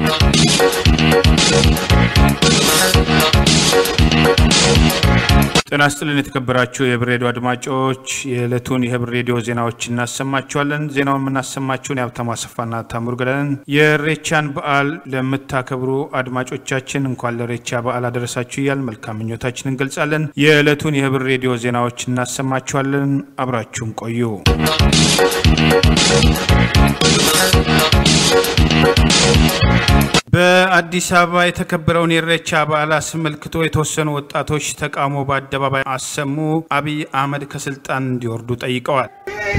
ጤና ይስጥልን የተከበራችሁ የህብር ሬዲዮ አድማጮች፣ የዕለቱን የህብር ሬዲዮ ዜናዎች እናሰማችኋለን። ዜናውን የምናሰማችሁን የሀብታሙ አሰፋና ታምሩ ገዳንን። የሬቻን በዓል ለምታከብሩ አድማጮቻችን እንኳን ለሬቻ በዓል አደረሳችሁ እያል መልካም ምኞታችን እንገልጻለን። የዕለቱን የህብር ሬዲዮ ዜናዎች እናሰማችኋለን። አብራችሁን ቆዩ። በአዲስ አበባ የተከበረውን የኢሬቻ በዓል አስመልክቶ የተወሰኑ ወጣቶች ተቃውሞ በአደባባይ አሰሙ። አብይ አህመድ ከስልጣን እንዲወርዱ ጠይቀዋል።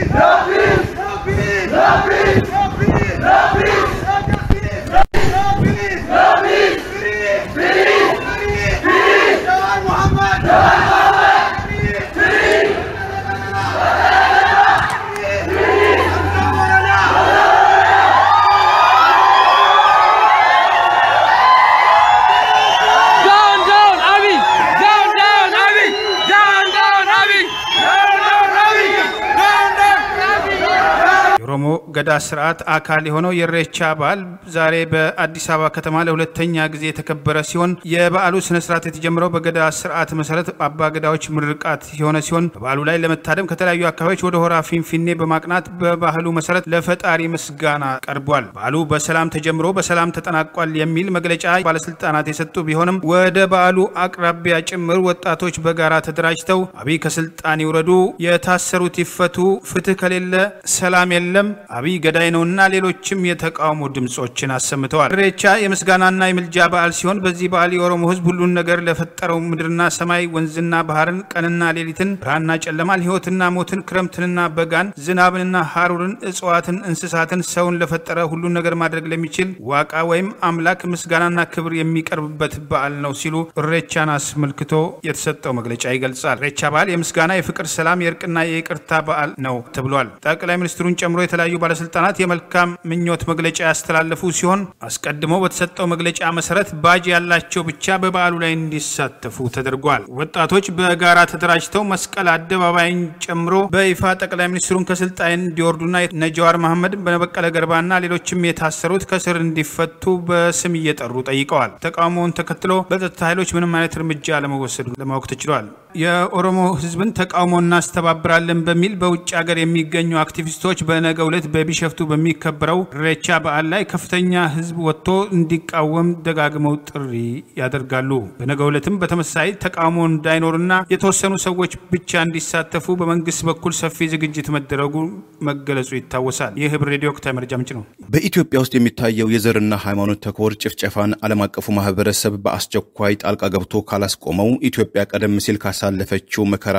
የኦሮሞ ገዳ ስርዓት አካል የሆነው የኢሬቻ በዓል ዛሬ በአዲስ አበባ ከተማ ለሁለተኛ ጊዜ የተከበረ ሲሆን የበዓሉ ስነስርዓት የተጀመረው በገዳ ስርዓት መሰረት አባ ገዳዎች ምርቃት የሆነ ሲሆን በበዓሉ ላይ ለመታደም ከተለያዩ አካባቢዎች ወደ ሆራ ፊንፊኔ በማቅናት በባህሉ መሰረት ለፈጣሪ ምስጋና ቀርቧል። በዓሉ በሰላም ተጀምሮ በሰላም ተጠናቋል የሚል መግለጫ ባለስልጣናት የሰጡ ቢሆንም ወደ በዓሉ አቅራቢያ ጭምር ወጣቶች በጋራ ተደራጅተው አብይ ከስልጣን ይውረዱ፣ የታሰሩት ይፈቱ፣ ፍትህ ከሌለ ሰላም የለም አብይ ገዳይ ነውና ሌሎችም የተቃውሞ ድምጾችን አሰምተዋል። ኢሬቻ የምስጋናና የምልጃ በዓል ሲሆን በዚህ በዓል የኦሮሞ ሕዝብ ሁሉን ነገር ለፈጠረው ምድርና ሰማይ፣ ወንዝና ባህርን፣ ቀንና ሌሊትን፣ ብርሃንና ጨለማን፣ ሕይወትና ሞትን፣ ክረምትንና በጋን፣ ዝናብንና ሀሩርን፣ እጽዋትን፣ እንስሳትን፣ ሰውን ለፈጠረ ሁሉን ነገር ማድረግ ለሚችል ዋቃ ወይም አምላክ ምስጋናና ክብር የሚቀርብበት በዓል ነው ሲሉ ኢሬቻን አስመልክቶ የተሰጠው መግለጫ ይገልጻል። ኢሬቻ በዓል የምስጋና፣ የፍቅር፣ ሰላም፣ የእርቅና የይቅርታ በዓል ነው ተብሏል። ጠቅላይ ሚኒስትሩን ጨምሮ የተለያዩ ባለስልጣናት የመልካም ምኞት መግለጫ ያስተላለፉ ሲሆን አስቀድሞ በተሰጠው መግለጫ መሰረት ባጅ ያላቸው ብቻ በበዓሉ ላይ እንዲሳተፉ ተደርጓል። ወጣቶች በጋራ ተደራጅተው መስቀል አደባባይን ጨምሮ በይፋ ጠቅላይ ሚኒስትሩን ከስልጣን እንዲወርዱና ነጀዋር መሐመድ፣ በበቀለ ገርባና ሌሎችም የታሰሩት ከስር እንዲፈቱ በስም እየጠሩ ጠይቀዋል። ተቃውሞውን ተከትሎ በጸጥታ ኃይሎች ምንም አይነት እርምጃ ለመወሰዱ ለማወቅ ተችሏል። የኦሮሞ ሕዝብን ተቃውሞ እናስተባብራለን በሚል በውጭ ሀገር የሚገኙ አክቲቪስቶች በነገው ዕለት በቢሸፍቱ በሚከበረው ኢሬቻ በዓል ላይ ከፍተኛ ህዝብ ወጥቶ እንዲቃወም ደጋግመው ጥሪ ያደርጋሉ። በነገው ዕለትም በተመሳሳይ ተቃውሞ እንዳይኖርና የተወሰኑ ሰዎች ብቻ እንዲሳተፉ በመንግስት በኩል ሰፊ ዝግጅት መደረጉ መገለጹ ይታወሳል። ይህ ህብር ሬዲዮ ወቅታዊ መረጃ ምንጭ ነው። በኢትዮጵያ ውስጥ የሚታየው የዘርና ሃይማኖት ተኮር ጭፍጨፋን ዓለም አቀፉ ማህበረሰብ በአስቸኳይ ጣልቃ ገብቶ ካላስቆመው ኢትዮጵያ ቀደም ሲል ካሳለፈችው መከራ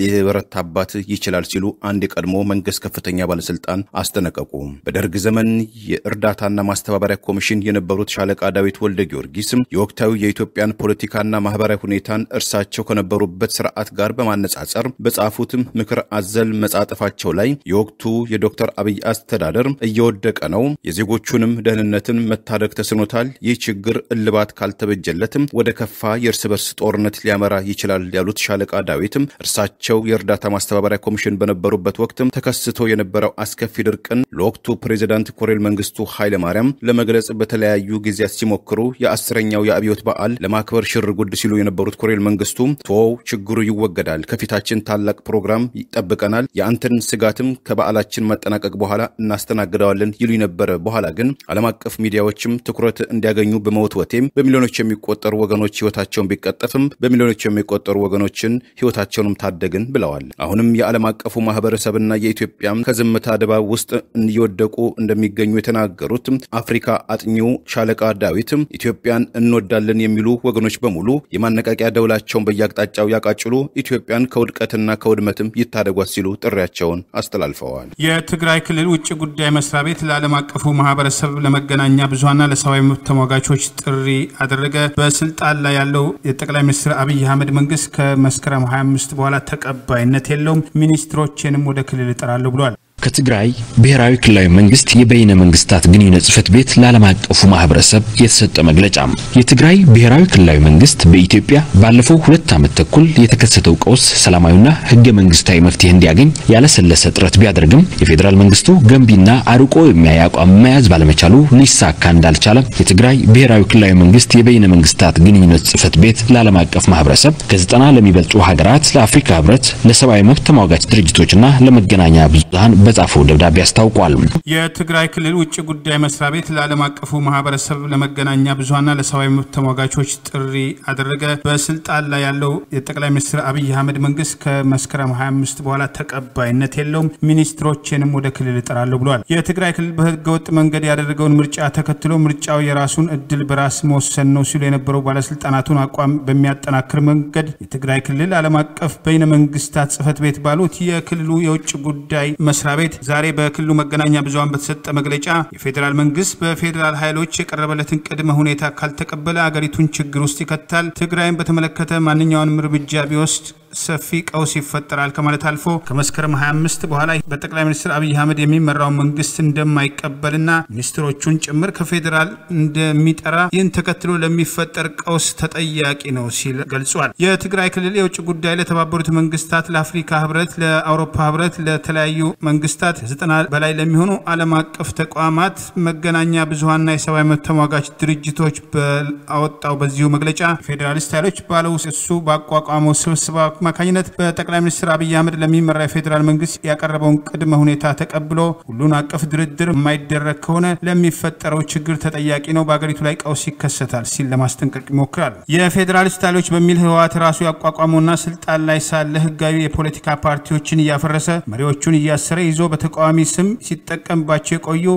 ሊበረታባት ይችላል ሲሉ አንድ የቀድሞ መንግስት ከፍተኛ ባለስልጣን አስጠነቀቁ። በደርግ ዘመን የእርዳታና ማስተባበሪያ ኮሚሽን የነበሩት ሻለቃ ዳዊት ወልደ ጊዮርጊስ የወቅታዊ የኢትዮጵያን ፖለቲካና ማህበራዊ ሁኔታን እርሳቸው ከነበሩበት ስርዓት ጋር በማነጻጸር በጻፉትም ምክር አዘል መጻጥፋቸው ላይ የወቅቱ የዶክተር አብይ አስተዳደር እየወደቀ ነው፣ የዜጎቹንም ደህንነትን መታደግ ተስኖታል። ይህ ችግር እልባት ካልተበጀለትም ወደ ከፋ የእርስ በርስ ጦርነት ሊያመራ ይችላል ያሉት ሻለቃ ዳዊትም እርሳቸው የእርዳታ ማስተባበሪያ ኮሚሽን በነበሩበት ወቅትም ተከስቶ የነበረው አስከፊ ድርቅን ለወቅቱ ፕሬዚዳንት ኮሎኔል መንግስቱ ኃይለማርያም ለመግለጽ በተለያዩ ጊዜያት ሲሞክሩ የአስረኛው የአብዮት በዓል ለማክበር ሽር ጉድ ሲሉ የነበሩት ኮሎኔል መንግስቱ ቶው ችግሩ ይወገዳል፣ ከፊታችን ታላቅ ፕሮግራም ይጠብቀናል፣ የአንተን ስጋትም ከበዓላችን መጠናቀቅ በኋላ እናስተናግደዋለን ይሉ ነበረ። በኋላ ግን ዓለም አቀፍ ሚዲያዎችም ትኩረት እንዲያገኙ በመወትወቴም በሚሊዮኖች የሚቆጠሩ ወገኖች ህይወታቸውን ቢቀጠፍም በሚሊዮኖች የሚቆጠሩ ወገኖችን ህይወታቸውንም ታደግን ብለዋል። አሁንም የዓለም አቀፉ ማህበረሰብና የኢትዮጵያም ከዝምታ ድባብ ውስጥ እየወደቁ እንደሚገኙ የተናገሩት አፍሪካ አጥኚው ሻለቃ ዳዊት ኢትዮጵያን እንወዳለን የሚሉ ወገኖች በሙሉ የማነቃቂያ ደውላቸውን በየአቅጣጫው ያቃጭሉ፣ ኢትዮጵያን ከውድቀትና ከውድመትም ይታደጓት ሲሉ ጥሪያቸውን አስተላልፈዋል። የትግራይ ክልል ውጭ ጉዳይ መስሪያ ቤት ለዓለም አቀፉ ማህበረሰብ ለመገናኛ ብዙሀንና ለሰብአዊ መብት ተሟጋቾች ጥሪ አደረገ። በስልጣን ላይ ያለው የጠቅላይ ሚኒስትር አብይ አህመድ መንግስት ከመስከረም 25 በኋላ ተቀባይነት የለውም፣ ሚኒስትሮችንም ወደ ክልል እጠራለሁ ብሏል። ከትግራይ ብሔራዊ ክልላዊ መንግስት የበይነ መንግስታት ግንኙነት ጽህፈት ቤት ለዓለም አቀፉ ማህበረሰብ የተሰጠ መግለጫ። የትግራይ ብሔራዊ ክልላዊ መንግስት በኢትዮጵያ ባለፈው ሁለት ዓመት ተኩል የተከሰተው ቀውስ ሰላማዊና ህገ መንግስታዊ መፍትሄ እንዲያገኝ ያለሰለሰ ጥረት ቢያደርግም የፌዴራል መንግስቱ ገንቢና አርቆ የሚያይ አቋም መያዝ ባለመቻሉ ሊሳካ እንዳልቻለ የትግራይ ብሔራዊ ክልላዊ መንግስት የበይነ መንግስታት ግንኙነት ጽህፈት ቤት ለዓለም አቀፍ ማህበረሰብ ከዘጠና ለሚበልጡ ሀገራት፣ ለአፍሪካ ህብረት፣ ለሰብአዊ መብት ተሟጋች ድርጅቶችና ለመገናኛ ብዙሃን በጻፈው ደብዳቤ አስታውቋል። የትግራይ ክልል ውጭ ጉዳይ መስሪያ ቤት ለዓለም አቀፉ ማህበረሰብ ለመገናኛ ብዙሀንና ለሰብአዊ መብት ተሟጋቾች ጥሪ አደረገ። በስልጣን ላይ ያለው የጠቅላይ ሚኒስትር አብይ አህመድ መንግስት ከመስከረም 25 በኋላ ተቀባይነት የለውም፣ ሚኒስትሮችንም ወደ ክልል እጠራለሁ ብለዋል። የትግራይ ክልል በህገወጥ መንገድ ያደረገውን ምርጫ ተከትሎ ምርጫው የራሱን እድል በራስ መወሰን ነው ሲሉ የነበረው ባለስልጣናቱን አቋም በሚያጠናክር መንገድ የትግራይ ክልል ዓለም አቀፍ በይነ መንግስታት ጽህፈት ቤት ባሉት የክልሉ የውጭ ጉዳይ መስሪያ ቤት ዛሬ በክልሉ መገናኛ ብዙሃን በተሰጠ መግለጫ የፌዴራል መንግስት በፌዴራል ኃይሎች የቀረበለትን ቅድመ ሁኔታ ካልተቀበለ አገሪቱን ችግር ውስጥ ይከታል፣ ትግራይን በተመለከተ ማንኛውንም እርምጃ ቢወስድ ሰፊ ቀውስ ይፈጠራል ከማለት አልፎ ከመስከረም 25 በኋላ በጠቅላይ ሚኒስትር አብይ አህመድ የሚመራው መንግስት እንደማይቀበልና ሚኒስትሮቹን ጭምር ከፌዴራል እንደሚጠራ ይህን ተከትሎ ለሚፈጠር ቀውስ ተጠያቂ ነው ሲል ገልጿል። የትግራይ ክልል የውጭ ጉዳይ ለተባበሩት መንግስታት፣ ለአፍሪካ ህብረት፣ ለአውሮፓ ህብረት፣ ለተለያዩ መንግስታት ዘጠና በላይ ለሚሆኑ ዓለም አቀፍ ተቋማት መገናኛ ብዙሀንና የሰብአዊ መብት ተሟጋች ድርጅቶች በአወጣው በዚሁ መግለጫ ፌዴራሊስት ኃይሎች ባለው እሱ ባቋቋመው ስብስብ አማካኝነት በጠቅላይ ሚኒስትር አብይ አህመድ ለሚመራ የፌዴራል መንግስት ያቀረበውን ቅድመ ሁኔታ ተቀብሎ ሁሉን አቀፍ ድርድር የማይደረግ ከሆነ ለሚፈጠረው ችግር ተጠያቂ ነው፣ በሀገሪቱ ላይ ቀውስ ይከሰታል ሲል ለማስጠንቀቅ ይሞክራል። የፌዴራሊስት ኃይሎች በሚል ህወሓት ራሱ ያቋቋመውና ስልጣን ላይ ሳለ ህጋዊ የፖለቲካ ፓርቲዎችን እያፈረሰ መሪዎቹን እያሰረ ይዞ በተቃዋሚ ስም ሲጠቀምባቸው የቆዩ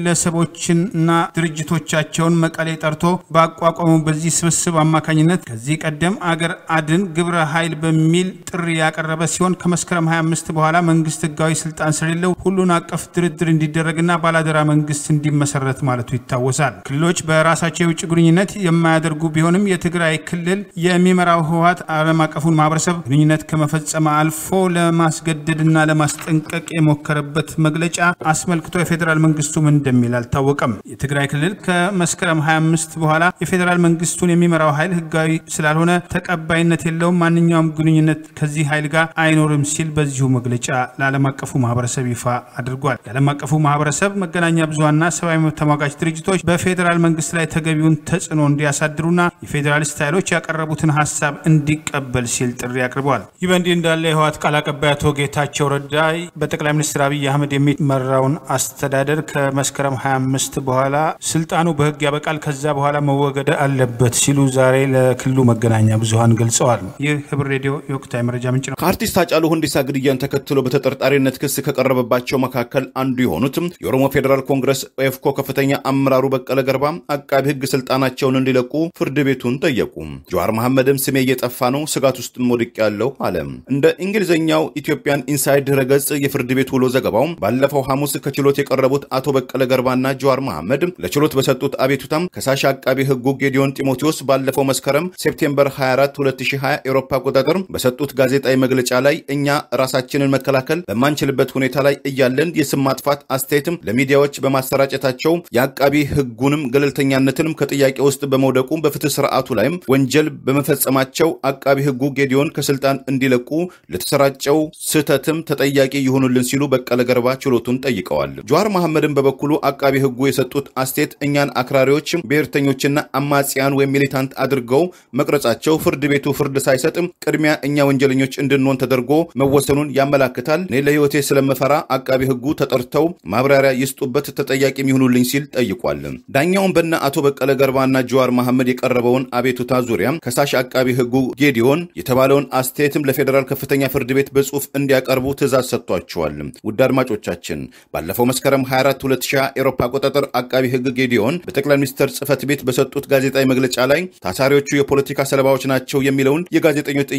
ግለሰቦችንና ድርጅቶቻቸውን መቀሌ ጠርቶ ባቋቋመው በዚህ ስብስብ አማካኝነት ከዚህ ቀደም አገር አድን ግብረ ኃይል በሚል ጥሪ ያቀረበ ሲሆን ከመስከረም 25 በኋላ መንግስት ህጋዊ ስልጣን ስለሌለው ሁሉን አቀፍ ድርድር እንዲደረግና ባላደራ መንግስት እንዲመሰረት ማለቱ ይታወሳል። ክልሎች በራሳቸው የውጭ ግንኙነት የማያደርጉ ቢሆንም የትግራይ ክልል የሚመራው ህወሓት ዓለም አቀፉን ማህበረሰብ ግንኙነት ከመፈጸም አልፎ ለማስገደድና ለማስጠንቀቅ የሞከረበት መግለጫ አስመልክቶ የፌዴራል መንግስቱ ምን እንደሚል አልታወቀም። የትግራይ ክልል ከመስከረም 25 በኋላ የፌዴራል መንግስቱን የሚመራው ኃይል ህጋዊ ስላልሆነ ተቀባይነት የለውም፣ ማንኛውም ግንኙነት ከዚህ ኃይል ጋር አይኖርም ሲል በዚሁ መግለጫ ለዓለም አቀፉ ማህበረሰብ ይፋ አድርጓል። የዓለም አቀፉ ማህበረሰብ መገናኛ ብዙሀንና ሰብአዊ መብት ተሟጋች ድርጅቶች በፌዴራል መንግስት ላይ ተገቢውን ተጽዕኖ እንዲያሳድሩና የፌዴራሊስት ኃይሎች ያቀረቡትን ሀሳብ እንዲቀበል ሲል ጥሪ አቅርበዋል። ይህ በእንዲህ እንዳለ የህወሓት ቃል አቀባይ አቶ ጌታቸው ረዳ በጠቅላይ ሚኒስትር አብይ አህመድ የሚመራውን አስተዳደር ከመስከረም 25 በኋላ ስልጣኑ በህግ ያበቃል፣ ከዛ በኋላ መወገድ አለበት ሲሉ ዛሬ ለክልሉ መገናኛ ብዙሀን ገልጸዋል። ይህ ህብር ሬዲዮ የወቅታዊ መረጃ ምንጭ ነው። ከአርቲስት ሃጫሉ ሁንዴሳ ግድያን ተከትሎ በተጠርጣሪነት ክስ ከቀረበባቸው መካከል አንዱ የሆኑትም የኦሮሞ ፌዴራል ኮንግረስ ኦፌኮ ከፍተኛ አመራሩ በቀለ ገርባ አቃቢ ህግ ስልጣናቸውን እንዲለቁ ፍርድ ቤቱን ጠየቁ። ጀዋር መሐመድም ስሜ እየጠፋ ነው፣ ስጋት ውስጥም ወድቅ ያለው አለ። እንደ እንግሊዝኛው ኢትዮጵያን ኢንሳይድ ድረገጽ የፍርድ ቤት ውሎ ዘገባው ባለፈው ሐሙስ ከችሎት የቀረቡት አቶ በቀለ ገርባና ጀዋር መሐመድ ለችሎት በሰጡት አቤቱታም ከሳሽ አቃቢ ህጉ ጌዲዮን ጢሞቴዎስ ባለፈው መስከረም ሴፕቴምበር 24 2020 ኤሮፓ አቆጣጠር በሰጡት ጋዜጣዊ መግለጫ ላይ እኛ ራሳችንን መከላከል በማንችልበት ሁኔታ ላይ እያለን የስም ማጥፋት አስተያየትም ለሚዲያዎች በማሰራጨታቸው የአቃቢ ህጉንም ገለልተኛነትንም ከጥያቄ ውስጥ በመውደቁ በፍትህ ስርዓቱ ላይም ወንጀል በመፈጸማቸው አቃቢ ህጉ ጌዲዮን ከስልጣን እንዲለቁ ለተሰራጨው ስህተትም ተጠያቂ ይሆኑልን ሲሉ በቀለ ገርባ ችሎቱን ጠይቀዋል። ጀዋር መሐመድን በበኩሉ አቃቢ ህጉ የሰጡት አስተያየት እኛን አክራሪዎች፣ ብሔርተኞችና አማጽያን ወይም ሚሊታንት አድርገው መቅረጻቸው ፍርድ ቤቱ ፍርድ ሳይሰጥም ቅድሚያ እኛ ወንጀለኞች እንድንሆን ተደርጎ መወሰኑን ያመላክታል። እኔ ለህይወቴ ስለምፈራ አቃቢ ህጉ ተጠርተው ማብራሪያ ይስጡበት፣ ተጠያቂ የሚሆኑልኝ ሲል ጠይቋል። ዳኛውን በነ አቶ በቀለ ገርባና ጀዋር መሐመድ የቀረበውን አቤቱታ ዙሪያ ከሳሽ አቃቢ ህጉ ጌዲዮን የተባለውን አስተያየትም ለፌዴራል ከፍተኛ ፍርድ ቤት በጽሁፍ እንዲያቀርቡ ትእዛዝ ሰጥቷቸዋል። ውድ አድማጮቻችን ባለፈው መስከረም 24 2020 ኤሮፓ አቆጣጠር አቃቢ ህግ ጌዲዮን በጠቅላይ ሚኒስትር ጽህፈት ቤት በሰጡት ጋዜጣዊ መግለጫ ላይ ታሳሪዎቹ የፖለቲካ ሰለባዎች ናቸው የሚለውን የጋዜጠኞች ጥያቄ ሲያ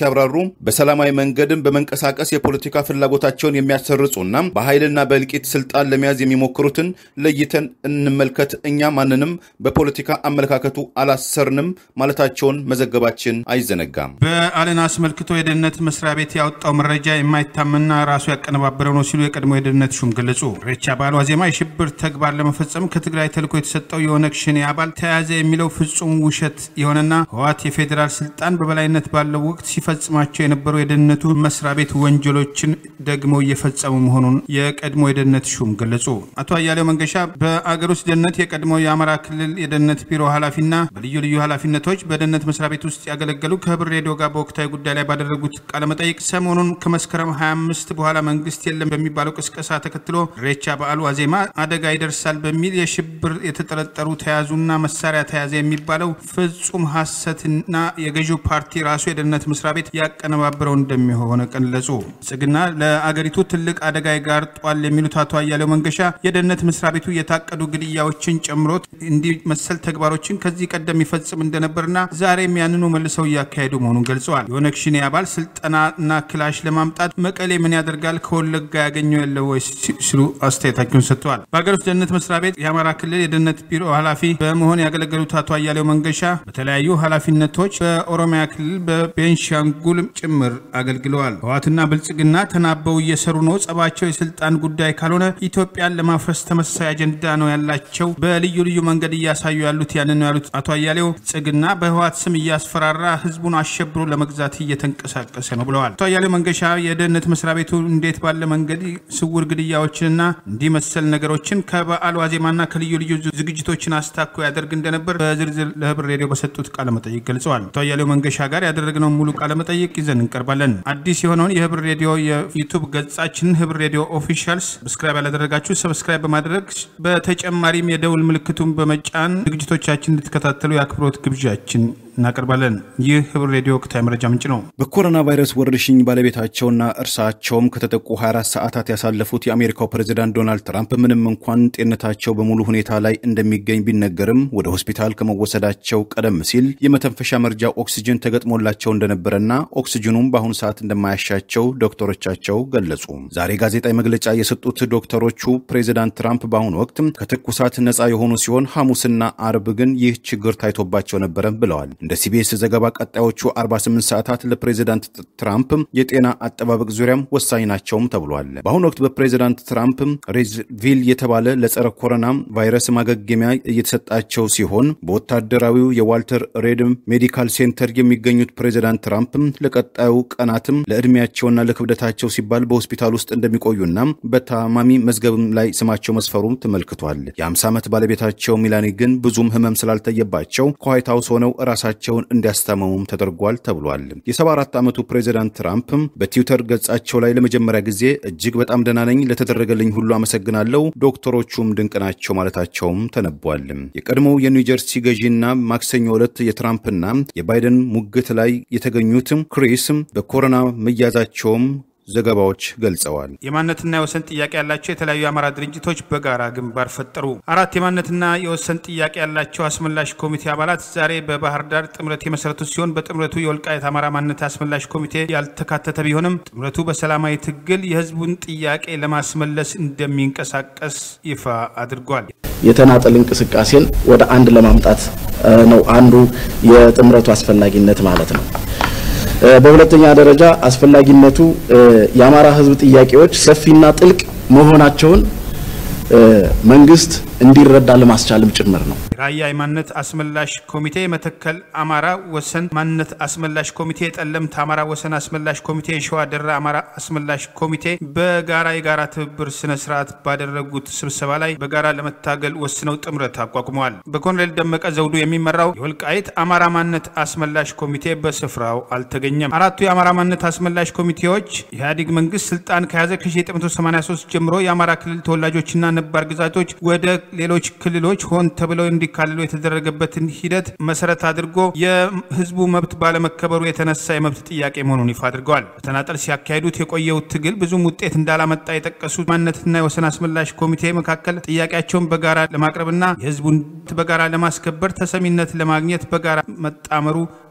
ሲያብራሩ በሰላማዊ መንገድም በመንቀሳቀስ የፖለቲካ ፍላጎታቸውን የሚያሰርጹና በኃይልና በእልቂት ስልጣን ለመያዝ የሚሞክሩትን ለይተን እንመልከት። እኛ ማንንም በፖለቲካ አመለካከቱ አላሰርንም ማለታቸውን መዘገባችን አይዘነጋም። በዓልን አስመልክቶ የደህንነት መስሪያ ቤት ያወጣው መረጃ የማይታመንና ራሱ ያቀነባበረው ነው ሲሉ የቀድሞ የደህንነት ሹም ገለጹ። ኢሬቻ በዓል ዋዜማ የሽብር ተግባር ለመፈጸም ከትግራይ ተልዕኮ የተሰጠው የኦነግ ሸኔ አባል ተያዘ የሚለው ፍጹም ውሸት የሆነና ህወሓት የፌዴራል ስልጣን በበላይነት ባለው ወቅት ሲፈጽማቸው የነበሩ የደህንነቱ መስሪያ ቤት ወንጀሎችን ደግሞ እየፈጸሙ መሆኑን የቀድሞ የደህንነት ሹም ገለጹ። አቶ አያሌው መንገሻ በአገር ውስጥ ደህንነት የቀድሞ የአማራ ክልል የደህንነት ቢሮ ኃላፊና በልዩ ልዩ ኃላፊነቶች በደህንነት መስሪያ ቤት ውስጥ ያገለገሉ ከህብር ሬዲዮ ጋር በወቅታዊ ጉዳይ ላይ ባደረጉት ቃለመጠይቅ ሰሞኑን ከመስከረም 25 በኋላ መንግስት የለም በሚባለው ቅስቀሳ ተከትሎ ኢሬቻ በዓሉ ዋዜማ አደጋ ይደርሳል በሚል የሽብር የተጠረጠሩ ተያዙና መሳሪያ ተያዘ የሚባለው ፍጹም ሐሰትና የገዢው ፓርቲ ራሱ የደህንነት መስሪያ ቤት ያቀነባብረው እንደሚሆነ ገለጹ። ብልጽግና ለአገሪቱ ትልቅ አደጋ ይጋርጧል የሚሉት አቶ አያሌው መንገሻ የደህንነት መስሪያ ቤቱ የታቀዱ ግድያዎችን ጨምሮ እንዲህ መሰል ተግባሮችን ከዚህ ቀደም ይፈጽም እንደነበርና ዛሬም ያንኑ መልሰው እያካሄዱ መሆኑን ገልጸዋል። የኦነግ ሸኔ አባል ስልጠናና ክላሽ ለማምጣት መቀሌ ምን ያደርጋል ከወለጋ ያገኘው የለ ወይ ሲሉ አስተያየታቸውን ሰጥተዋል። በሀገር ውስጥ ደህንነት መስሪያ ቤት የአማራ ክልል የደህንነት ቢሮ ኃላፊ በመሆን ያገለገሉት አቶ አያሌው መንገሻ በተለያዩ ኃላፊነቶች በኦሮሚያ ክልል በቤንሻንጉል ጭምር አገልግለዋል። ህወሓትና ብልጽግና ተናበው እየሰሩ ነው። ጸባቸው የስልጣን ጉዳይ ካልሆነ ኢትዮጵያን ለማፍረስ ተመሳሳይ አጀንዳ ነው ያላቸው። በልዩ ልዩ መንገድ እያሳዩ ያሉት ያንን ነው ያሉት አቶ አያሌው ብልጽግና በህወሓት ስም እያስፈራራ ህዝቡን አሸብሮ ለመግዛት እየተንቀሳቀሰ ነው ብለዋል። አቶ አያሌው መንገሻ የደህንነት መስሪያ ቤቱ እንዴት ባለ መንገድ ስውር ግድያዎችንና እንዲህ መሰል ነገሮችን ከበዓል ዋዜማና ከልዩ ልዩ ዝግጅቶችን አስታኮ ያደርግ እንደነበር በዝርዝር ለህብር ሬዲዮ በሰጡት ቃለመጠይቅ ገልጸዋል። አቶ አያሌው መንገሻ ጋር ያደረግነው ሙሉ ቃለመጠይቅ ይዘን እንቀርባለን። አዲስ የሆነውን የህብር ሬዲዮ የዩቱብ ገጻችንን ህብር ሬዲዮ ኦፊሻልስ ሰብስክራይብ ያላደረጋችሁ ሰብስክራይብ በማድረግ በተጨማሪም የደውል ምልክቱን በመጫን ዝግጅቶቻችን እንድትከታተሉ የአክብሮት ግብዣችን እናቀርባለን። ይህ ህብር ሬዲዮ ወቅታዊ መረጃ ምንጭ ነው። በኮሮና ቫይረስ ወረርሽኝ ባለቤታቸውና እርሳቸውም ከተጠቁ 24 ሰዓታት ያሳለፉት የአሜሪካው ፕሬዚዳንት ዶናልድ ትራምፕ ምንም እንኳን ጤንነታቸው በሙሉ ሁኔታ ላይ እንደሚገኝ ቢነገርም ወደ ሆስፒታል ከመወሰዳቸው ቀደም ሲል የመተንፈሻ መርጃ ኦክሲጅን ተገጥሞላቸው እንደነበረና ኦክሲጅኑም በአሁኑ ሰዓት እንደማያሻቸው ዶክተሮቻቸው ገለጹ። ዛሬ ጋዜጣዊ መግለጫ የሰጡት ዶክተሮቹ ፕሬዚዳንት ትራምፕ በአሁኑ ወቅት ከትኩሳት ነፃ የሆኑ ሲሆን ሐሙስና አርብ ግን ይህ ችግር ታይቶባቸው ነበረ ብለዋል። እንደ ሲቢኤስ ዘገባ ቀጣዮቹ 48 ሰዓታት ለፕሬዚዳንት ትራምፕ የጤና አጠባበቅ ዙሪያም ወሳኝ ናቸውም ተብሏል። በአሁኑ ወቅት በፕሬዚዳንት ትራምፕ ሬዝቪል የተባለ ለጸረ ኮሮና ቫይረስ ማገገሚያ እየተሰጣቸው ሲሆን በወታደራዊው የዋልተር ሬድ ሜዲካል ሴንተር የሚገኙት ፕሬዚዳንት ትራምፕ ለቀጣዩ ቀናትም ለዕድሜያቸውና ለክብደታቸው ሲባል በሆስፒታል ውስጥ እንደሚቆዩና በታማሚ መዝገብም ላይ ስማቸው መስፈሩ ተመልክቷል። የ50 ዓመት ባለቤታቸው ሚላኒ ግን ብዙም ህመም ስላልታየባቸው ከዋይት ሀውስ ሆነው ራሳቸውን እንዲያስታመሙም ተደርጓል ተብሏል። የ74 ዓመቱ ፕሬዚዳንት ትራምፕ በትዊተር ገጻቸው ላይ ለመጀመሪያ ጊዜ እጅግ በጣም ደህና ነኝ፣ ለተደረገልኝ ሁሉ አመሰግናለሁ፣ ዶክተሮቹም ድንቅ ናቸው ማለታቸውም ተነቧል። የቀድሞው የኒውጀርሲ ገዢና ማክሰኞ ዕለት የትራምፕና የባይደን ሙግት ላይ የተገኙት ክሪስ በኮሮና መያዛቸውም ዘገባዎች ገልጸዋል። የማንነትና የወሰን ጥያቄ ያላቸው የተለያዩ የአማራ ድርጅቶች በጋራ ግንባር ፈጠሩ። አራት የማንነትና የወሰን ጥያቄ ያላቸው አስመላሽ ኮሚቴ አባላት ዛሬ በባህር ዳር ጥምረት የመሰረቱ ሲሆን በጥምረቱ የወልቃይት አማራ ማንነት አስመላሽ ኮሚቴ ያልተካተተ ቢሆንም ጥምረቱ በሰላማዊ ትግል የህዝቡን ጥያቄ ለማስመለስ እንደሚንቀሳቀስ ይፋ አድርጓል። የተናጠል እንቅስቃሴን ወደ አንድ ለማምጣት ነው አንዱ የጥምረቱ አስፈላጊነት ማለት ነው። በሁለተኛ ደረጃ አስፈላጊነቱ የአማራ ህዝብ ጥያቄዎች ሰፊና ጥልቅ መሆናቸውን መንግስት እንዲረዳ ለማስቻልም ጭምር ነው። ራያ የማንነት አስመላሽ ኮሚቴ፣ የመተከል አማራ ወሰን ማንነት አስመላሽ ኮሚቴ፣ የጠለምት አማራ ወሰን አስመላሽ ኮሚቴ፣ የሸዋ ደራ አማራ አስመላሽ ኮሚቴ በጋራ የጋራ ትብብር ስነ ስርዓት ባደረጉት ስብሰባ ላይ በጋራ ለመታገል ወስነው ጥምረት አቋቁመዋል። በኮሎኔል ደመቀ ዘውዱ የሚመራው የወልቃይት አማራ ማንነት አስመላሽ ኮሚቴ በስፍራው አልተገኘም። አራቱ የአማራ ማንነት አስመላሽ ኮሚቴዎች ኢህአዴግ መንግስት ስልጣን ከያዘ ከ1983 ጀምሮ የአማራ ክልል ተወላጆችና ነባር ግዛቶች ወደ ሌሎች ክልሎች ሆን ተብለው እንዲካልሉ የተደረገበትን ሂደት መሰረት አድርጎ የህዝቡ መብት ባለመከበሩ የተነሳ የመብት ጥያቄ መሆኑን ይፋ አድርገዋል። በተናጠል ሲያካሂዱት የቆየው ትግል ብዙም ውጤት እንዳላመጣ የጠቀሱት ማንነትና የወሰን አስመላሽ ኮሚቴ መካከል ጥያቄያቸውን በጋራ ለማቅረብና የህዝቡን በጋራ ለማስከበር ተሰሚነት ለማግኘት በጋራ መጣመሩ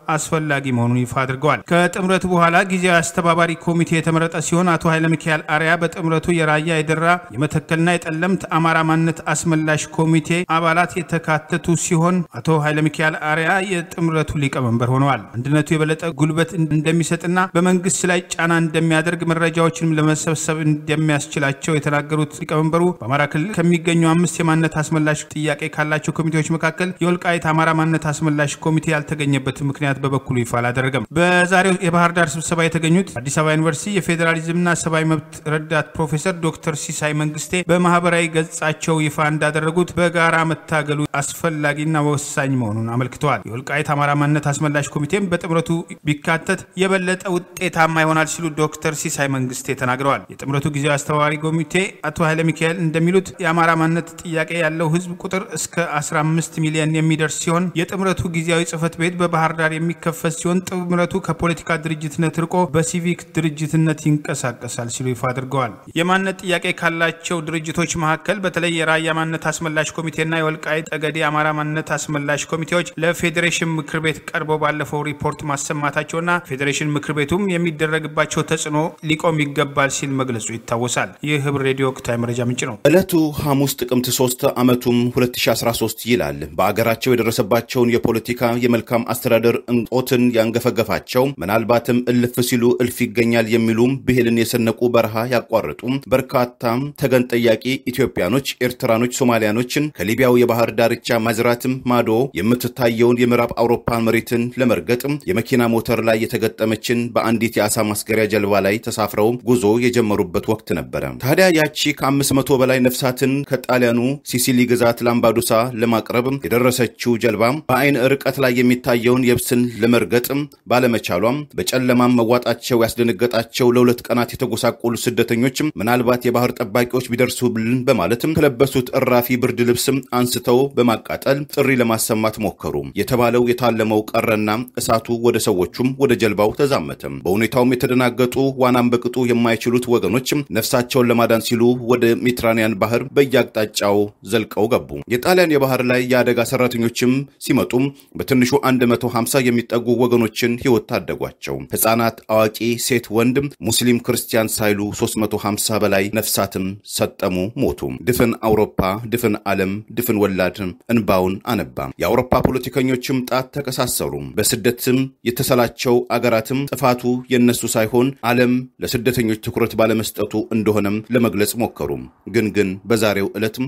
አስፈላጊ መሆኑን ይፋ አድርገዋል። ከጥምረቱ በኋላ ጊዜያዊ አስተባባሪ ኮሚቴ የተመረጠ ሲሆን አቶ ኃይለ ሚካኤል አርያ በጥምረቱ የራያ የደራ የመተከልና የጠለምት አማራ ማንነት አስመላሽ ኮሚቴ አባላት የተካተቱ ሲሆን አቶ ኃይለ ሚካኤል አርያ የጥምረቱ ሊቀመንበር ሆነዋል። አንድነቱ የበለጠ ጉልበት እንደሚሰጥና በመንግስት ላይ ጫና እንደሚያደርግ መረጃዎችንም ለመሰብሰብ እንደሚያስችላቸው የተናገሩት ሊቀመንበሩ በአማራ ክልል ከሚገኙ አምስት የማንነት አስመላሽ ጥያቄ ካላቸው ኮሚቴዎች መካከል የወልቃይት አማራ ማንነት አስመላሽ ኮሚቴ ያልተገኘበት ምክንያት በበኩሉ ይፋ አላደረገም። በዛሬው የባህር ዳር ስብሰባ የተገኙት አዲስ አበባ ዩኒቨርሲቲ የፌዴራሊዝምና ሰብአዊ መብት ረዳት ፕሮፌሰር ዶክተር ሲሳይ መንግስቴ በማህበራዊ ገጻቸው ይፋ እንዳደረጉት በጋራ መታገሉ አስፈላጊና ወሳኝ መሆኑን አመልክተዋል። የወልቃይት አማራ ማንነት አስመላሽ ኮሚቴም በጥምረቱ ቢካተት የበለጠ ውጤታማ ይሆናል ሲሉ ዶክተር ሲሳይ መንግስቴ ተናግረዋል። የጥምረቱ ጊዜያዊ አስተባባሪ ኮሚቴ አቶ ኃይለ ሚካኤል እንደሚሉት የአማራ ማንነት ጥያቄ ያለው ህዝብ ቁጥር እስከ 15 ሚሊዮን የሚደርስ ሲሆን የጥምረቱ ጊዜያዊ ጽህፈት ቤት በባህር ዳር የሚከፈት ሲሆን ጥምረቱ ከፖለቲካ ድርጅትነት ርቆ በሲቪክ ድርጅትነት ይንቀሳቀሳል ሲሉ ይፋ አድርገዋል። የማንነት ጥያቄ ካላቸው ድርጅቶች መካከል በተለይ የራያ ማንነት አስመላሽ ኮሚቴና የወልቃይት ጠገዴ አማራ ማንነት አስመላሽ ኮሚቴዎች ለፌዴሬሽን ምክር ቤት ቀርበው ባለፈው ሪፖርት ማሰማታቸውና ፌዴሬሽን ምክር ቤቱም የሚደረግባቸው ተጽዕኖ ሊቆም ይገባል ሲል መግለጹ ይታወሳል። ይህ ህብር ሬዲዮ ወቅታዊ መረጃ ምንጭ ነው። ዕለቱ ሐሙስ ጥቅምት 3 ዓመቱም 2013 ይላል። በአገራቸው የደረሰባቸውን የፖለቲካ የመልካም አስተዳደር እንጦትን ያንገፈገፋቸው ምናልባትም እልፍ ሲሉ እልፍ ይገኛል የሚሉም ብሄልን የሰነቁ በረሃ ያቋርጡ በርካታ ተገን ጠያቂ ኢትዮጵያኖች፣ ኤርትራኖች፣ ሶማሊያኖችን ከሊቢያው የባህር ዳርቻ ማዝራትም ማዶ የምትታየውን የምዕራብ አውሮፓን መሬትን ለመርገጥ የመኪና ሞተር ላይ የተገጠመችን በአንዲት የአሳ ማስገሪያ ጀልባ ላይ ተሳፍረው ጉዞ የጀመሩበት ወቅት ነበረ። ታዲያ ያቺ ከአምስት መቶ በላይ ነፍሳትን ከጣሊያኑ ሲሲሊ ግዛት ላምባዱሳ ለማቅረብ የደረሰችው ጀልባ በአይን ርቀት ላይ የሚታየውን የብስን ለመርገጥ ባለመቻሏም በጨለማም መዋጣቸው ያስደነገጣቸው ለሁለት ቀናት የተጎሳቆሉ ስደተኞችም ምናልባት የባህር ጠባቂዎች ቢደርሱብልን በማለትም ከለበሱት እራፊ ብርድ ልብስም አንስተው በማቃጠል ጥሪ ለማሰማት ሞከሩ። የተባለው የታለመው ቀረና እሳቱ ወደ ሰዎቹም ወደ ጀልባው ተዛመተም። በሁኔታውም የተደናገጡ ዋናም በቅጡ የማይችሉት ወገኖችም ነፍሳቸውን ለማዳን ሲሉ ወደ ሜዲትራኒያን ባህር በየአቅጣጫው ዘልቀው ገቡ። የጣሊያን የባህር ላይ የአደጋ ሰራተኞችም ሲመጡም በትንሹ 150 የሚጠጉ ወገኖችን ሕይወት ታደጓቸው። ሕፃናት፣ አዋቂ፣ ሴት፣ ወንድም፣ ሙስሊም፣ ክርስቲያን ሳይሉ 350 በላይ ነፍሳትም ሰጠሙ፣ ሞቱ። ድፍን አውሮፓ፣ ድፍን ዓለም፣ ድፍን ወላድ እንባውን አነባ። የአውሮፓ ፖለቲከኞችም ጣት ተቀሳሰሩ። በስደትም የተሰላቸው አገራትም ጥፋቱ የነሱ ሳይሆን ዓለም ለስደተኞች ትኩረት ባለመስጠቱ እንደሆነም ለመግለጽ ሞከሩ። ግን ግን በዛሬው ዕለትም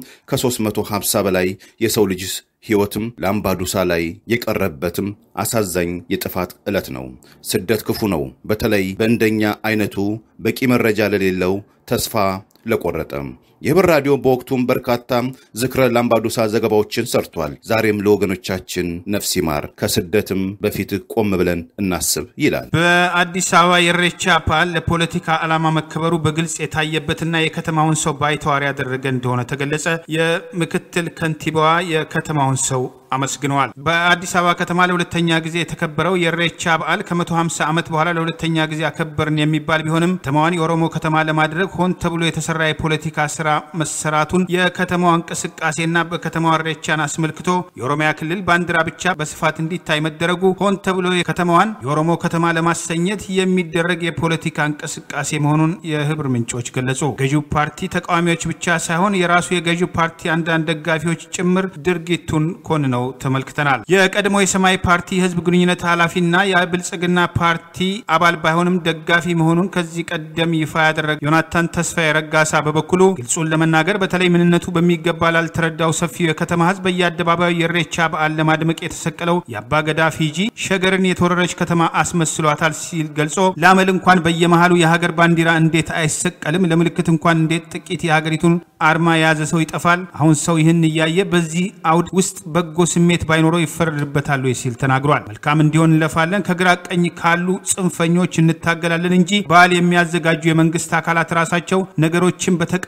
ከ350 በላይ የሰው ልጅ ሕይወትም ላምባዱሳ ላይ የቀረበትም አሳዛኝ የጥፋት ዕለት ነው። ስደት ክፉ ነው። በተለይ በእንደኛ አይነቱ በቂ መረጃ ለሌለው ተስፋ ለቆረጠ የህብር ራዲዮ በወቅቱም በርካታ ዝክረ ላምባዱሳ ዘገባዎችን ሰርቷል። ዛሬም ለወገኖቻችን ነፍስ ይማር፣ ከስደትም በፊት ቆም ብለን እናስብ ይላል። በአዲስ አበባ የኢሬቻ በዓል ለፖለቲካ ዓላማ መከበሩ በግልጽ የታየበትና የከተማውን ሰው ባይተዋር ያደረገ እንደሆነ ተገለጸ። የምክትል ከንቲባዋ የከተማውን ሰው አመስግነዋል። በአዲስ አበባ ከተማ ለሁለተኛ ጊዜ የተከበረው የኢሬቻ በዓል ከ150 ዓመት በኋላ ለሁለተኛ ጊዜ አከበርን የሚባል ቢሆንም ከተማዋን የኦሮሞ ከተማ ለማድረግ ሆን ተብሎ የተሰራ የፖለቲካ ስራ መሰራቱን የከተማዋ እንቅስቃሴና በከተማዋ ኢሬቻን አስመልክቶ የኦሮሚያ ክልል ባንዲራ ብቻ በስፋት እንዲታይ መደረጉ ሆን ተብሎ ከተማዋን የኦሮሞ ከተማ ለማሰኘት የሚደረግ የፖለቲካ እንቅስቃሴ መሆኑን የህብር ምንጮች ገለጹ። ገዢው ፓርቲ ተቃዋሚዎች ብቻ ሳይሆን የራሱ የገዢው ፓርቲ አንዳንድ ደጋፊዎች ጭምር ድርጊቱን ኮንነው ተመልክተናል። የቀድሞ የሰማያዊ ፓርቲ የህዝብ ግንኙነት ኃላፊና የብልጽግና ፓርቲ አባል ባይሆንም ደጋፊ መሆኑን ከዚህ ቀደም ይፋ ያደረገ ዮናታን ተስፋዬ ረጋሳ በበኩሉ ግልጹን ለመናገር በተለይ ምንነቱ በሚገባ ላልተረዳው ሰፊው የከተማ ህዝብ በየአደባባዩ የኢሬቻ በዓል ለማድመቅ የተሰቀለው የአባገዳ ፊጂ ሸገርን የተወረረች ከተማ አስመስሏታል ሲል ገልጾ ለአመል እንኳን በየመሃሉ የሀገር ባንዲራ እንዴት አይሰቀልም? ለምልክት እንኳን እንዴት ጥቂት የሀገሪቱን አርማ የያዘ ሰው ይጠፋል? አሁን ሰው ይህን እያየ በዚህ አውድ ውስጥ በጎ ስሜት ባይኖረው ይፈረድበታል ወይ ሲል ተናግሯል። መልካም እንዲሆን እንለፋለን፣ ከግራ ቀኝ ካሉ ጽንፈኞች እንታገላለን እንጂ በዓል የሚያዘጋጁ የመንግስት አካላት ራሳቸው ነገሮችን በተቃና መንገድ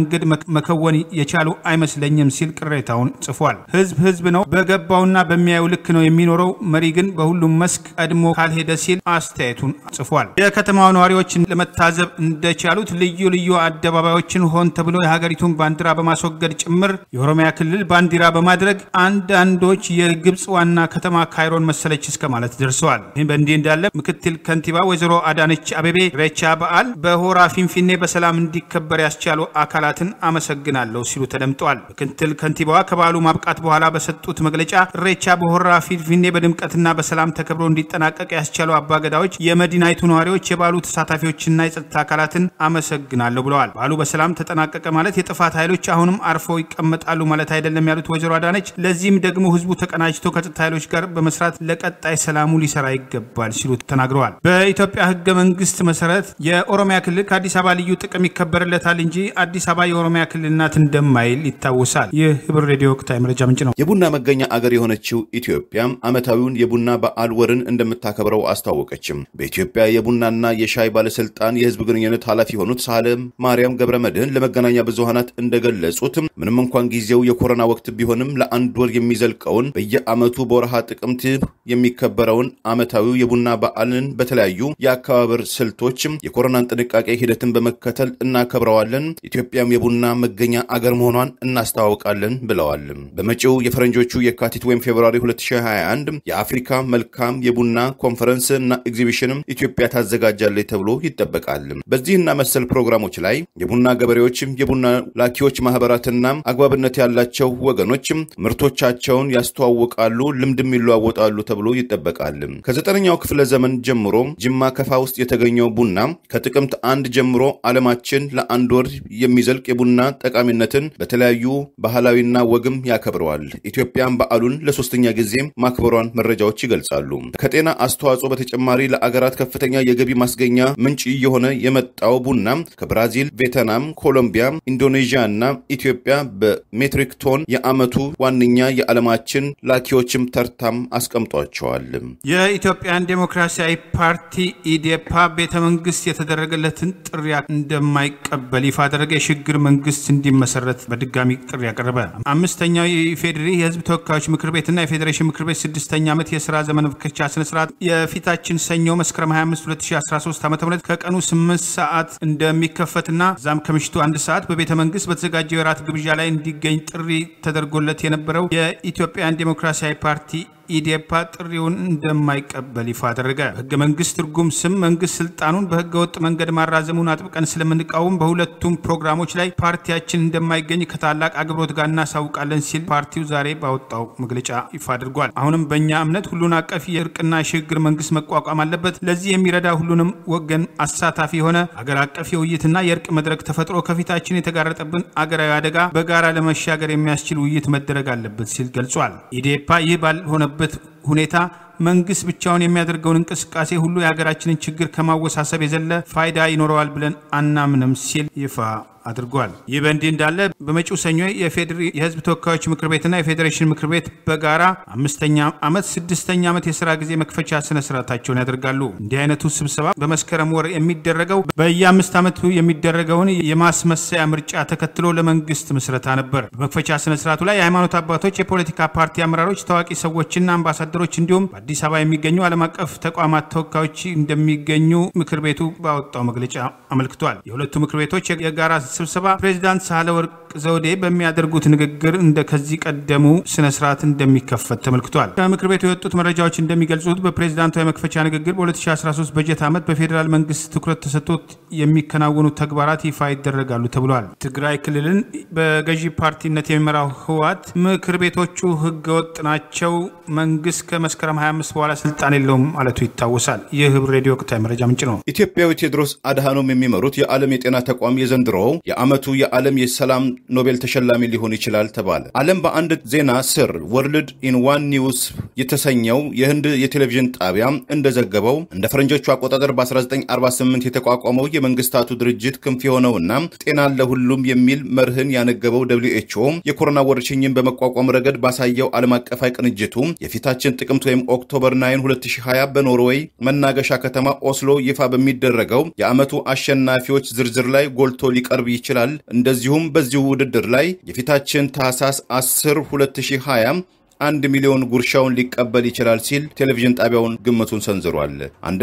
መንገድ መከወን የቻሉ አይመስለኝም ሲል ቅሬታውን ጽፏል። ህዝብ ህዝብ ነው፣ በገባውና በሚያየው ልክ ነው የሚኖረው። መሪ ግን በሁሉም መስክ ቀድሞ ካልሄደ ሲል አስተያየቱን ጽፏል። የከተማው ነዋሪዎችን ለመታዘብ እንደቻሉት ልዩ ልዩ አደባባዮችን ሆን ተብሎ የሀገሪቱን ባንዲራ በማስወገድ ጭምር የኦሮሚያ ክልል ባንዲራ በማድረግ አንዳንዶች የግብፅ ዋና ከተማ ካይሮን መሰለች እስከ ማለት ደርሰዋል። ይህ በእንዲህ እንዳለ ምክትል ከንቲባ ወይዘሮ አዳነች አቤቤ ኢሬቻ በዓል በሆራ ፊንፊኔ በሰላም እንዲከበር ያስቻሉ አካላትን አመሰግናለሁ ሲሉ ተደምጠዋል። ምክትል ከንቲባዋ ከበዓሉ ማብቃት በኋላ በሰጡት መግለጫ ኢሬቻ በሆራ ፊንፊኔ በድምቀትና በሰላም ተከብሮ እንዲጠናቀቅ ያስቻሉ አባገዳዎች፣ የመዲናይቱ ነዋሪዎች፣ የበዓሉ ተሳታፊዎችና የጸጥታ አካላትን አመሰግናለሁ ብለዋል። በዓሉ በሰላም ተጠናቀቀ ማለት የጥፋት ኃይሎች አሁንም አርፈው ይቀመጣሉ ማለት አይደለም ያሉት ወይዘሮ አዳነች ለዚህም ደግሞ ህዝቡ ተቀናጅቶ ከጸጥታ ኃይሎች ጋር በመስራት ለቀጣይ ሰላሙ ሊሰራ ይገባል ሲሉ ተናግረዋል። በኢትዮጵያ ህገ መንግስት መሰረት የኦሮሚያ ክልል ከአዲስ አበባ ልዩ ጥቅም ይከበርለታል እንጂ አዲስ አበባ የኦሮሚያ ክልል ናት እንደማይል ይታወሳል። ይህ ህብር ሬዲዮ ወቅታዊ መረጃ ምንጭ ነው። የቡና መገኛ አገር የሆነችው ኢትዮጵያ ዓመታዊውን የቡና በዓል ወርን እንደምታከብረው አስታወቀችም። በኢትዮጵያ የቡናና የሻይ ባለስልጣን የህዝብ ግንኙነት ኃላፊ የሆኑት ሳህለ ማርያም ገብረ መድህን ለመገናኛ ብዙሃናት እንደገለጹት ምንም እንኳን ጊዜው የኮሮና ወቅት ቢሆንም ለአንድ ወር የሚዘልቀውን በየዓመቱ በወርሃ ጥቅምት የሚከበረውን ዓመታዊው የቡና በዓልን በተለያዩ የአከባበር ስልቶች የኮሮናን ጥንቃቄ ሂደትን በመከተል እናከብረዋለን። ኢትዮጵያም የቡና መገኛ አገር መሆኗን እናስተዋውቃለን ብለዋል። በመጪው የፈረንጆቹ የካቲት ወይም ፌብሩዋሪ 2021 የአፍሪካ መልካም የቡና ኮንፈረንስ እና ኤግዚቢሽንም ኢትዮጵያ ታዘጋጃለች ተብሎ ይጠበቃል። በዚህና መሰል ፕሮግራሞች ላይ የቡና ገበሬዎች፣ የቡና ላኪዎች ማህበራትና አግባብነት ያላቸው ወገኖች ምርቶቻቸውን ያስተዋውቃሉ፣ ልምድም ይለዋወጣሉ ተብሎ ይጠበቃል። ከዘጠነኛው ክፍለ ዘመን ጀምሮ ጅማ ከፋ ውስጥ የተገኘው ቡና ከጥቅምት አንድ ጀምሮ ዓለማችን ለአንድ ወር የሚዘልቅ የቡና ጠቃሚነትን በተለያዩ ባህላዊና ወግም ያከብረዋል። ኢትዮጵያም በዓሉን ለሶስተኛ ጊዜ ማክበሯን መረጃዎች ይገልጻሉ። ከጤና አስተዋጽኦ በተጨማሪ ለአገራት ከፍተኛ የገቢ ማስገኛ ምንጭ እየሆነ የመጣው ቡና ከብራዚል፣ ቬትናም፣ ኮሎምቢያ፣ ኢንዶኔዥያ እና ኢትዮጵያ በሜትሪክ ቶን የዓመቱ ዋነኛ የዓለማችን ላኪዎችም ተርታም አስቀምጧቸዋል። የኢትዮጵያን ዴሞክራሲያዊ ፓርቲ ኢዴፓ ቤተ መንግስት የተደረገለትን ጥሪ እንደማይቀበል ይፋ አደረገ። የሽግግር መንግስት እንዲመሰረት በድጋሚ ጥሪ ያቀረበ። አምስተኛው የኢፌዴሪ የህዝብ ተወካዮች ምክር ቤትና የፌዴሬሽን ምክር ቤት ስድስተኛ ዓመት የስራ ዘመን መክፈቻ ስነስርዓት የፊታችን ሰኞ መስከረም 25 2013 ዓ ም ከቀኑ 8 ሰዓት እንደሚከፈትና እዛም ከምሽቱ አንድ ሰዓት በቤተ መንግስት በተዘጋጀው የራት ግብዣ ላይ እንዲገኝ ጥሪ ተደርጎለት የነበረው የኢትዮጵያን ዴሞክራሲያዊ ፓርቲ ኢዴፓ ጥሪውን እንደማይቀበል ይፋ አደረገ። በህገ መንግስት ትርጉም ስም መንግስት ስልጣኑን በህገ ወጥ መንገድ ማራዘሙን አጥብቀን ስለምንቃወም በሁለቱም ፕሮግራሞች ላይ ፓርቲያችን እንደማይገኝ ከታላቅ አክብሮት ጋር እናሳውቃለን ሲል ፓርቲው ዛሬ ባወጣው መግለጫ ይፋ አድርጓል። አሁንም በእኛ እምነት ሁሉን አቀፍ የእርቅና ሽግግር መንግስት መቋቋም አለበት። ለዚህ የሚረዳ ሁሉንም ወገን አሳታፊ የሆነ አገር አቀፍ የውይይትና የእርቅ መድረክ ተፈጥሮ ከፊታችን የተጋረጠብን አገራዊ አደጋ በጋራ ለመሻገር የሚያስችል ውይይት መደረግ አለበት ሲል ገልጿል። ኢዴፓ ይህ ባልሆነ በት ሁኔታ መንግስት ብቻውን የሚያደርገውን እንቅስቃሴ ሁሉ የሀገራችንን ችግር ከማወሳሰብ የዘለ ፋይዳ ይኖረዋል ብለን አናምንም ሲል ይፋ አድርጓል። ይህ በእንዲህ እንዳለ በመጪው ሰኞ የፌዴሪ የህዝብ ተወካዮች ምክር ቤትና የፌዴሬሽን ምክር ቤት በጋራ አምስተኛ ዓመት ስድስተኛ ዓመት የስራ ጊዜ መክፈቻ ስነ ስርዓታቸውን ያደርጋሉ። እንዲህ አይነቱ ስብሰባ በመስከረም ወር የሚደረገው በየአምስት ዓመቱ የሚደረገውን የማስመሰያ ምርጫ ተከትሎ ለመንግስት ምስረታ ነበር። በመክፈቻ ስነ ስርዓቱ ላይ የሃይማኖት አባቶች፣ የፖለቲካ ፓርቲ አመራሮች፣ ታዋቂ ሰዎችና አምባሳደሮች እንዲሁም በአዲስ አበባ የሚገኙ ዓለም አቀፍ ተቋማት ተወካዮች እንደሚገኙ ምክር ቤቱ ባወጣው መግለጫ አመልክቷል። የሁለቱ ምክር ቤቶች የጋራ ስብሰባ ፕሬዚዳንት ሳህለ ወርቅ ዘውዴ በሚያደርጉት ንግግር እንደ ከዚህ ቀደሙ ስነ ስርዓት እንደሚከፈት ተመልክቷል። ከምክር ቤቱ የወጡት መረጃዎች እንደሚገልጹት በፕሬዚዳንቱ የመክፈቻ ንግግር በ2013 በጀት ዓመት በፌዴራል መንግስት ትኩረት ተሰጥቶት የሚከናወኑ ተግባራት ይፋ ይደረጋሉ ተብሏል። ትግራይ ክልልን በገዢ ፓርቲነት የሚመራው ህወሓት ምክር ቤቶቹ ህገወጥ ናቸው፣ መንግስት ከመስከረም 25 በኋላ ስልጣን የለውም ማለቱ ይታወሳል። ይህ ህብር ሬዲዮ ወቅታዊ መረጃ ምንጭ ነው። ኢትዮጵያዊ ቴዎድሮስ አድሃኖም የሚመሩት የዓለም የጤና ተቋም የዘንድሮው የዓመቱ የዓለም የሰላም ኖቤል ተሸላሚ ሊሆን ይችላል ተባለ። ዓለም በአንድ ዜና ስር ወርልድ ኢን ዋን ኒውስ የተሰኘው የህንድ የቴሌቪዥን ጣቢያ እንደዘገበው እንደ ፈረንጆቹ አቆጣጠር በ1948 የተቋቋመው የመንግስታቱ ድርጅት ክንፍ የሆነውና ጤና ለሁሉም የሚል መርህን ያነገበው ደብሊው ኤች ኦ የኮሮና ወረርሽኝን በመቋቋም ረገድ ባሳየው ዓለም አቀፋዊ ቅንጅቱ የፊታችን ጥቅምት ወይም ኦክቶበር 9 2020 በኖርዌይ መናገሻ ከተማ ኦስሎ ይፋ በሚደረገው የዓመቱ አሸናፊዎች ዝርዝር ላይ ጎልቶ ሊቀርብ ይችላል። እንደዚሁም በዚሁ ውድድር ላይ የፊታችን ታህሳስ 10 2020 አንድ ሚሊዮን ጉርሻውን ሊቀበል ይችላል ሲል ቴሌቪዥን ጣቢያውን ግምቱን ሰንዝሯል።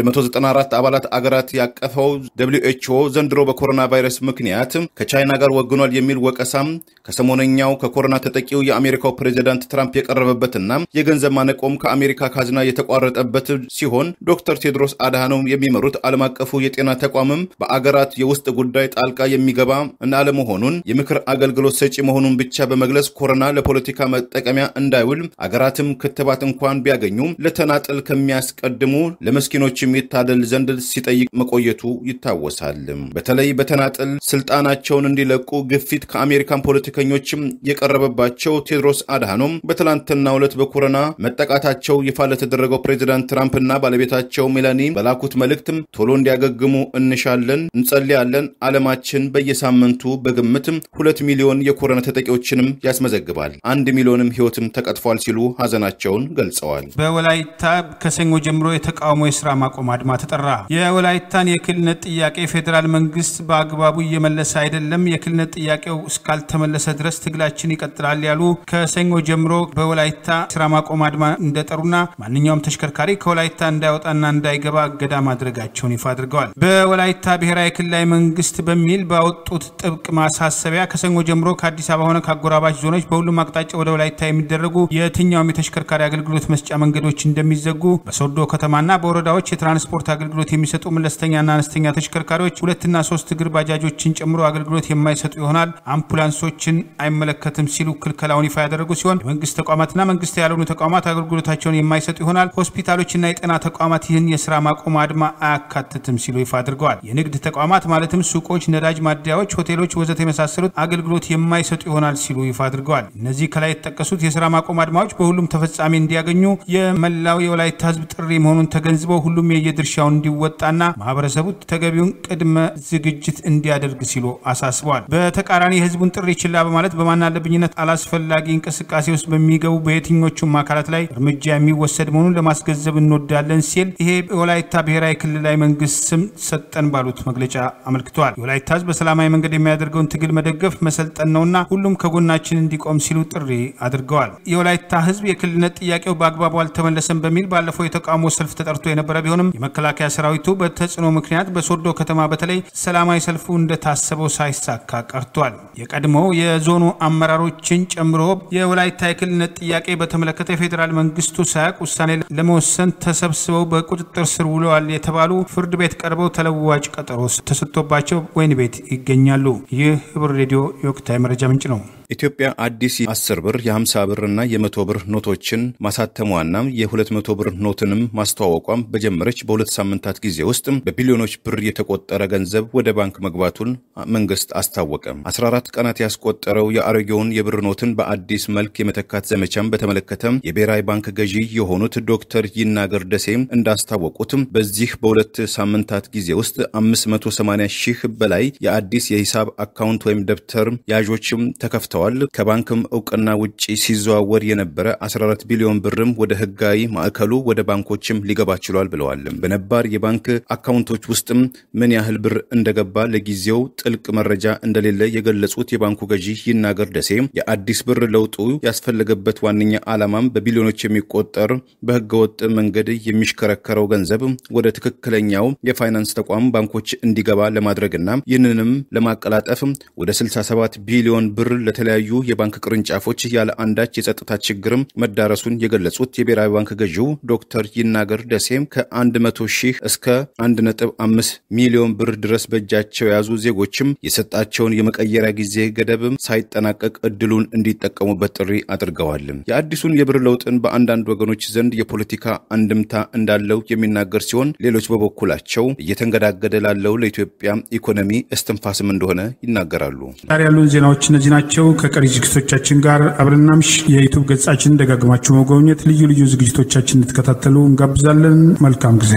194 አባላት አገራት ያቀፈው ደብሊው ኤችኦ ዘንድሮ በኮሮና ቫይረስ ምክንያት ከቻይና ጋር ወግኗል የሚል ወቀሳም ከሰሞነኛው ከኮሮና ተጠቂው የአሜሪካው ፕሬዚዳንት ትራምፕ የቀረበበትና የገንዘብ ማነቆም ከአሜሪካ ካዝና የተቋረጠበት ሲሆን ዶክተር ቴድሮስ አድሃኖም የሚመሩት ዓለም አቀፉ የጤና ተቋምም በአገራት የውስጥ ጉዳይ ጣልቃ የሚገባ እና አለመሆኑን የምክር አገልግሎት ሰጪ መሆኑን ብቻ በመግለጽ ኮሮና ለፖለቲካ መጠቀሚያ እንዳይውል አገራትም ክትባት እንኳን ቢያገኙ ለተናጠል ከሚያስቀድሙ ለመስኪኖችም ይታደል ዘንድ ሲጠይቅ መቆየቱ ይታወሳል። በተለይ በተናጠል ስልጣናቸውን እንዲለቁ ግፊት ከአሜሪካን ፖለቲከኞችም የቀረበባቸው ቴድሮስ አድሃኖም በትላንትናው ዕለት በኮሮና መጠቃታቸው ይፋ ለተደረገው ፕሬዚዳንት ትራምፕና ባለቤታቸው ሜላኒ በላኩት መልእክትም ቶሎ እንዲያገግሙ እንሻለን፣ እንጸልያለን። ዓለማችን በየሳምንቱ በግምትም ሁለት ሚሊዮን የኮሮና ተጠቂዎችንም ያስመዘግባል። አንድ ሚሊዮንም ሕይወትም ተቀጥፏል ሲሉ ሀዘናቸውን ገልጸዋል። በወላይታ ከሰኞ ጀምሮ የተቃውሞ የስራ ማቆም አድማ ተጠራ። የወላይታን የክልልነት ጥያቄ ፌዴራል መንግስት በአግባቡ እየመለሰ አይደለም፣ የክልልነት ጥያቄው እስካልተመለሰ ድረስ ትግላችን ይቀጥላል ያሉ ከሰኞ ጀምሮ በወላይታ ስራ ማቆም አድማ እንደጠሩና ማንኛውም ተሽከርካሪ ከወላይታ እንዳይወጣና እንዳይገባ እገዳ ማድረጋቸውን ይፋ አድርገዋል። በወላይታ ብሔራዊ ክልላዊ መንግስት በሚል ባወጡት ጥብቅ ማሳሰቢያ ከሰኞ ጀምሮ ከአዲስ አበባ ሆነ ከአጎራባች ዞኖች በሁሉም አቅጣጫ ወደ ወላይታ የሚደረጉ የትኛውም የተሽከርካሪ አገልግሎት መስጫ መንገዶች እንደሚዘጉ፣ በሶዶ ከተማና በወረዳዎች የትራንስፖርት አገልግሎት የሚሰጡ መለስተኛና አነስተኛ ተሽከርካሪዎች ሁለትና ሶስት እግር ባጃጆችን ጨምሮ አገልግሎት የማይሰጡ ይሆናል። አምቡላንሶችን አይመለከትም ሲሉ ክልከላውን ይፋ ያደረጉ ሲሆን የመንግስት ተቋማትና መንግስት ያልሆኑ ተቋማት አገልግሎታቸውን የማይሰጡ ይሆናል። ሆስፒታሎችና የጤና ተቋማት ይህን የስራ ማቆም አድማ አያካትትም ሲሉ ይፋ አድርገዋል። የንግድ ተቋማት ማለትም ሱቆች፣ ነዳጅ ማደያዎች፣ ሆቴሎች ወዘተ የመሳሰሉት አገልግሎት የማይሰጡ ይሆናል ሲሉ ይፋ አድርገዋል። እነዚህ ከላይ የተጠቀሱት የስራ ማቆም አድማዎች በሁሉም ተፈጻሚ እንዲያገኙ የመላው የወላይታ ህዝብ ጥሪ መሆኑን ተገንዝበው ሁሉም የየድርሻውን እንዲወጣና ማህበረሰቡ ተገቢውን ቅድመ ዝግጅት እንዲያደርግ ሲሉ አሳስበዋል። በተቃራኒ የህዝቡን ጥሪ ችላ በማለት በማናለብኝነት አላስፈላጊ እንቅስቃሴ ውስጥ በሚገቡ በየትኞቹም አካላት ላይ እርምጃ የሚወሰድ መሆኑን ለማስገንዘብ እንወዳለን ሲል ይሄ የወላይታ ብሔራዊ ክልላዊ መንግስት ስም ሰጠን ባሉት መግለጫ አመልክተዋል። የወላይታ ህዝብ በሰላማዊ መንገድ የሚያደርገውን ትግል መደገፍ መሰልጠን ነውና ሁሉም ከጎናችን እንዲቆም ሲሉ ጥሪ አድርገዋል። የወላይታ ህዝብ የክልልነት ጥያቄው በአግባቡ አልተመለሰም በሚል ባለፈው የተቃውሞ ሰልፍ ተጠርቶ የነበረ ቢሆንም የመከላከያ ሰራዊቱ በተጽዕኖ ምክንያት በሶዶ ከተማ በተለይ ሰላማዊ ሰልፉ እንደታሰበው ሳይሳካ ቀርቷል። የቀድሞ የዞኑ አመራሮችን ጨምሮ የወላይታ የክልልነት ጥያቄ በተመለከተ የፌዴራል መንግስቱ ሳያውቅ ውሳኔ ለመወሰን ተሰብስበው በቁጥጥር ስር ውለዋል የተባሉ ፍርድ ቤት ቀርበው ተለዋጭ ቀጠሮ ተሰጥቶባቸው ወህኒ ቤት ይገኛሉ። ይህ ህብር ሬዲዮ የወቅታዊ መረጃ ምንጭ ነው። ኢትዮጵያ አዲስ የ10 ብር የ50 ብር እና የ100 ብር ኖቶችን ማሳተሟና የ200 ብር ኖትንም ማስተዋወቋም በጀመረች በሁለት ሳምንታት ጊዜ ውስጥ በቢሊዮኖች ብር የተቆጠረ ገንዘብ ወደ ባንክ መግባቱን መንግስት አስታወቀ። 14 ቀናት ያስቆጠረው የአሮጌውን የብር ኖትን በአዲስ መልክ የመተካት ዘመቻም በተመለከተ የብሔራዊ ባንክ ገዢ የሆኑት ዶክተር ይናገር ደሴ እንዳስታወቁት በዚህ በሁለት ሳምንታት ጊዜ ውስጥ 580 ሺህ በላይ የአዲስ የሂሳብ አካውንት ወይም ደብተር ያዦችም ተከፍተዋል። ከባንክም እውቅና ውጪ ሲዘዋወር የነበረ 14 ቢሊዮን ብርም ወደ ህጋዊ ማዕከሉ ወደ ባንኮችም ሊገባ ችሏል ብለዋል። በነባር የባንክ አካውንቶች ውስጥም ምን ያህል ብር እንደገባ ለጊዜው ጥልቅ መረጃ እንደሌለ የገለጹት የባንኩ ገዢ ይናገር ደሴ የአዲስ ብር ለውጡ ያስፈለገበት ዋነኛ ዓላማም በቢሊዮኖች የሚቆጠር በህገወጥ መንገድ የሚሽከረከረው ገንዘብ ወደ ትክክለኛው የፋይናንስ ተቋም ባንኮች እንዲገባ ለማድረግና ይህንንም ለማቀላጠፍ ወደ 67 ቢሊዮን ብር ለተለያዩ የባንክ ቅርንጫፎች ያለ አንዳች የጸጥታ ችግርም መዳረሱን የገለጹት የብሔራዊ ባንክ ገዢው ዶክተር ይናገር ደሴም ከ100 ሺህ እስከ 1.5 ሚሊዮን ብር ድረስ በእጃቸው የያዙ ዜጎችም የሰጣቸውን የመቀየሪያ ጊዜ ገደብም ሳይጠናቀቅ እድሉን እንዲጠቀሙበት ጥሪ አድርገዋል። የአዲሱን የብር ለውጥን በአንዳንድ ወገኖች ዘንድ የፖለቲካ አንድምታ እንዳለው የሚናገር ሲሆን፣ ሌሎች በበኩላቸው እየተንገዳገደ ላለው ለኢትዮጵያ ኢኮኖሚ እስትንፋስም እንደሆነ ይናገራሉ። ዛሬ ያሉን ዜናዎች እነዚህ ናቸው። ከቀሪ ዝግጅቶቻችን ጋር አብረናምሽ የዩቱብ ገጻችን ደጋግማችሁ መጎብኘት፣ ልዩ ልዩ ዝግጅቶቻችን እንድትከታተሉ እንጋብዛለን። መልካም ጊዜ